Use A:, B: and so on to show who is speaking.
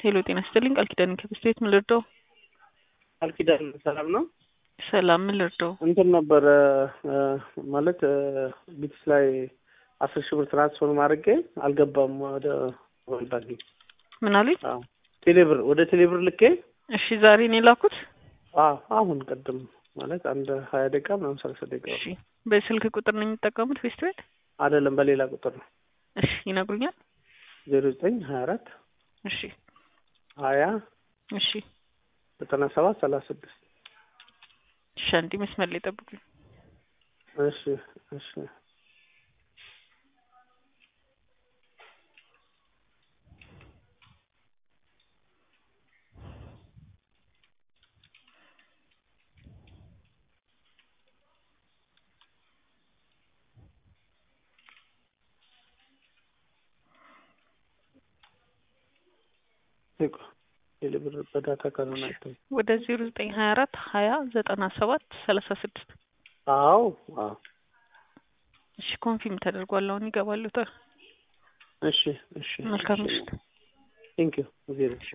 A: ሄሎ ጤና ይስጥልኝ ቃል ኪዳን ከብስት ቤት ምን ልርዳው?
B: ቃል ኪዳን ሰላም ነው?
A: ሰላም ምን ልርዳው?
B: እንትን ነበረ ማለት ቢትስ ላይ አስር ሺህ ብር ትራንስፈር ማድረጌ አልገባም ወደ ሞባይል ባንኪንግ።
A: ምን አሉኝ?
B: አዎ ቴሌብር ወደ ቴሌብር ልኬ
A: እሺ ዛሬ ነው የላኩት?
B: አዎ አሁን ቅድም ማለት አንድ ሀያ ደቂቃ ምናምን ሰላሳ ደቂቃ
A: እሺ በስልክ ቁጥር ነው የሚጠቀሙት ቤስት ቤት?
B: አይደለም በሌላ ቁጥር ነው
A: እሺ ይነግሩኛል?
B: ዜሮ ዘጠኝ ሀያ አራት
A: እሺ
B: ሀያ
A: እሺ
B: ዘጠና ሰባት ሰላሳ ስድስት
A: እሺ አንዴ መስመር ላይ ጠብቁኝ።
B: እሺ እሺ ቴሌብር በዳታ ካልሆነ አይታይም።
A: ወደ ዜሮ ዘጠኝ ሀያ አራት ሀያ ዘጠና ሰባት ሰላሳ ስድስት
B: አዎ አዎ
A: እሺ ኮንፊርም ተደርጓል። አሁን ይገባሉ።
B: እሺ እሺ
A: መልካም ምሽት።
B: ቴንክ ዩ ዜሮ